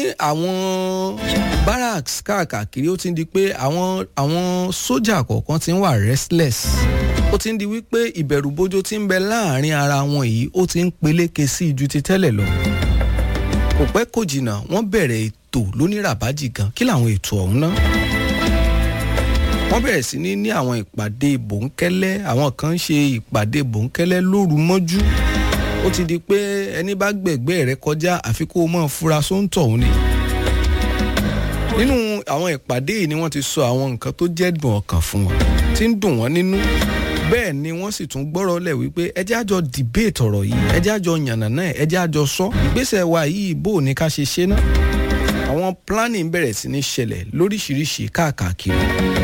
àwọn barracks káàkiri ó ti ń di pé àwọn àwọn sójà kọ̀ọ̀kan ti ń wà restless ó ti ń di wípé ìbẹ̀rùbojo ti ń bẹ láàrin ara wọn yìí ó ti ń peléke sí ju ti tẹ́lẹ̀ lọ kò pẹ́ kò jìnnà wọ́n bẹ̀rẹ̀ ètò lóníràbájì gan kí làwọn ètò ọ̀hún ná wọ́n bẹ̀rẹ̀ sí ní ní àwọn ìpàdé bòńkẹ́lẹ́ àwọn kan ń ṣe ìpàdé bòńkẹ́lẹ́ lóru mọ́jú ó ti di pé ẹni bá gbẹ̀gbẹ́ rẹ kọjá àfi kó o mọ̀ fura sóńtọ̀ òun ni nínú àwọn ìpàdé yìí ni wọ́n ti sọ àwọn nǹkan tó jẹ́ dùn ọkàn fún wọn tí ń dùn wọ́n nínú bẹ́ẹ̀ ni wọ́n sì tún gbọ́rọ̀ lẹ̀ wípé ẹjẹ́ àjọ debate ọ̀rọ̀ yìí ẹjẹ́ àjọ yànnà náà ẹjẹ́ àjọ sọ ìgbésẹ̀ wa yìí bó o ní ká ṣe ṣe ná àwọn planning bẹ̀rẹ̀ sí ní ṣẹlẹ̀ lóríṣiríṣi káàkiri.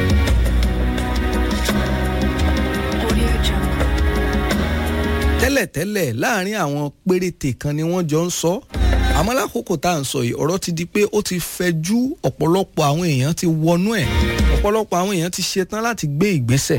tẹ́lẹ̀tẹ́lẹ̀ láàrin àwọn péréte kan ni wọ́n jọ ń sọ àmọ́ lákòókò tá à ń sọ yìí ọ̀rọ̀ ti di pé ó ti fẹjú ọ̀pọ̀lọpọ̀ àwọn èèyàn ti wọnú ẹ̀ ọ̀pọ̀lọpọ̀ àwọn èèyàn ti ṣetán láti gbé ìgbésẹ̀.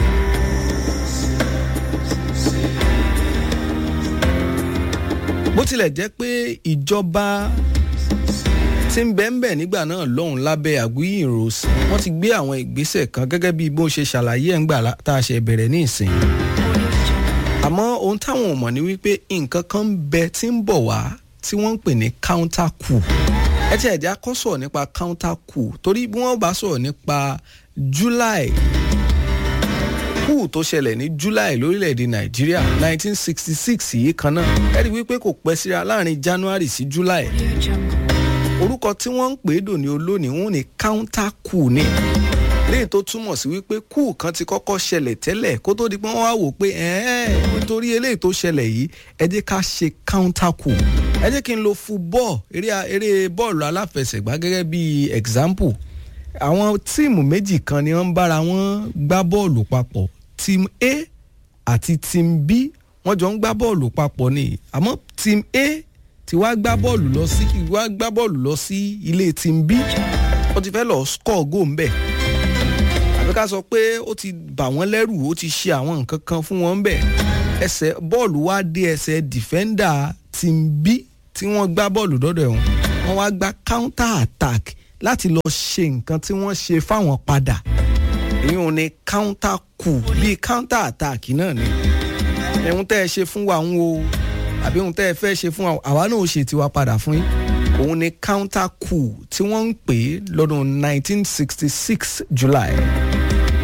bó tilẹ̀ jẹ́ pé ìjọba tí ń bẹ́ ń bẹ̀ nígbà náà lọ́hùn lábẹ́ àgúyìn rose wọ́n ti gbé àwọn ìgbésẹ̀ kan gẹ́gẹ́ bí bó ṣe ṣàlàyé ẹ̀ ń gbà tá a ṣe bẹ̀rẹ̀ ní ìsìn àmọ́ ohun táwọn ò mọ̀ ni wípé nǹkan kan ń bẹ tí ń bọ̀ wá tí wọ́n ń pè ní counter coup ẹ ti ẹ̀já kọ́ sọ̀rọ̀ nípa counter coup torí bí wọ́n bá sọ̀rọ̀ nípa July coup tó ṣẹlẹ̀ ní July lórílẹ̀‐èdè Nàìjíríà 1966 yìí kan náà ẹ rí i wípé kò pẹ́ síra láàrin January sí July orúkọ tí wọ́n ń pè é dòní olónìí wọ́n ní counter coup ni léyìí tó túmọ̀ sí wípé kú kan ti kọ́kọ́ ṣẹlẹ̀ tẹ́lẹ̀ kó tó di pé wọ́n wá wò pé nítorí eléyìí tó ṣẹlẹ̀ yìí ẹ jẹ́ ká ṣe counter coup ẹ jẹ́ kí n lo football eré eré bọ́ọ̀lù aláfẹsẹ̀gbá gẹ́gẹ́ bí example àwọn tíìmù méjì kan ni wọ́n ń bára wọn gbá bọ́ọ̀lù papọ̀ team A àti team B wọ́n jọ ń gbá bọ́ọ̀lù papọ̀ ni àmọ́ team A ti wá gbá bọ́ọ̀lù lọ sí wá gbá bọ́ọ̀lù lọ sí ilé team B wọ́n ti fẹ́ lọ score goal ń bẹ̀ àbí ká sọ pé ó ti bà wọ́n lẹ́rù ó ti ṣe àwọn nǹkan kan fún wọn bẹ́ẹ̀ ẹsẹ̀ bọ́ọ̀lù wá dé ẹsẹ̀ dìfẹ́ndà team B tí wọ́n gbá bọ́ọ̀lù dọ́dọ̀ ẹ̀wọ̀n wọ́n wá gba counter attack láti lọ ṣe nǹkan tí wọ́n ṣe fáwọn padà ìyẹn ní counter coup bíi counter attack náà ni ẹ̀hún tẹ́ ẹ ṣe fún wa ń wo àbí ohun tẹ́ ẹ fẹ́ ṣe fún wa àwa náà ó ṣe tiwa padà fún yín òun ni counter coup tí wọ́n ń pè lọ́dún 1966 July